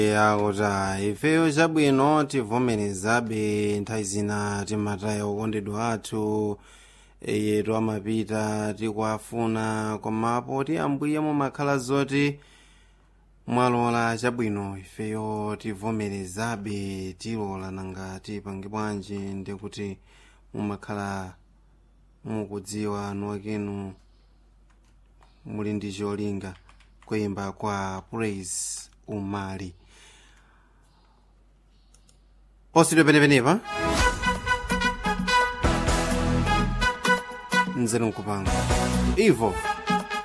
yakuta ifeyo chabwino tivomerezabe nthawi zina timataya okondedwa athu yetu amapita tikuafuna komapo ti ambuye mumakhala zoti mwalola chabwino ifeyo tivomerezabe tilola nangati pange bwanji ndikuti mumakhala mukudziwa anu akenu muli ndi cholinga kuyimba kwa praise umali osidwe penepenepa nzeru nkupanga ivo